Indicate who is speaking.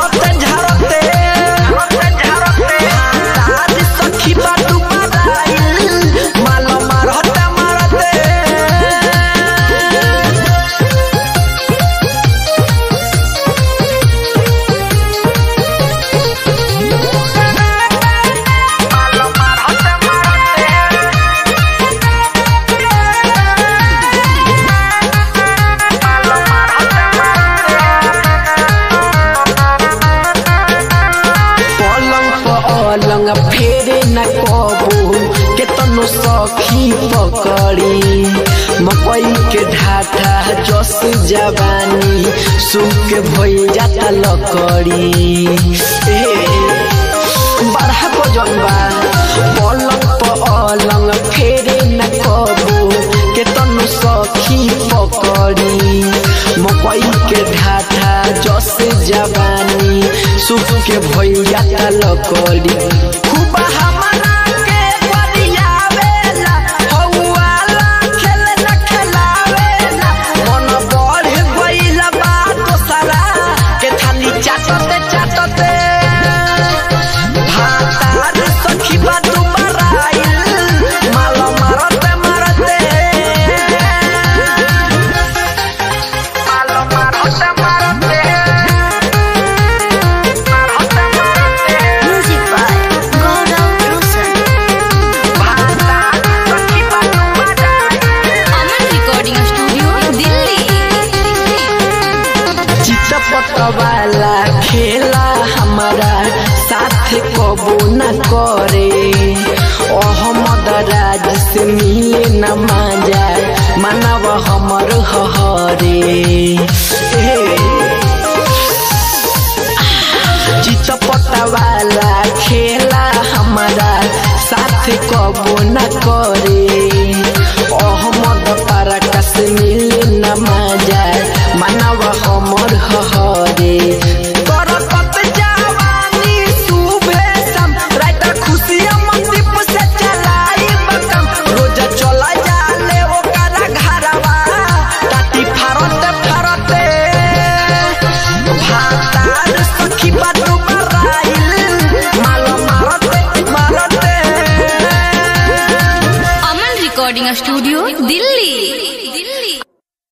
Speaker 1: झारते झारते तारी सखी बाटू बराइल माल मारते मारते पलंग पलंग फेरे न कबू केतनो सखी पकड़ी मकई के ढाठा जस जवानी सूख भई जाता लकड़ी ए बड़ा भोजन बा पलंग पलंग फेरे न कबू केतनो सखी पकड़ी मकई के ढाठा जस जवानी सुख के भैया लकड़ी खूब हमरा के बरियावेला हौवाला खेल न खेलावेला मन बढ़ गइल बा दोसरा के थाली चाटते चाटते भातार सखी बाटू बराइल माल मारते मारते माल मारते मारते
Speaker 2: Music by Gaurav Roshan. Aman Recording Studio, Delhi.
Speaker 1: चितपट वाला खेला हमारा साथ कबो न करे अहमद राज से मिले न माजा मानव हमर हरे चितपट वाला खेला हमारा साथ कबो न करे अहमद पारा से मिले न माजा मानव हमर हरे करकत जवानी सुबह शाम रात खुशिया मंदीप से चलाई बकम रोज चला जाले ओकरा घरवा टाटी फरते फरते भातार सखी बाटू बराइल माल मारते मारते
Speaker 2: Aman Recording Studio, Delhi.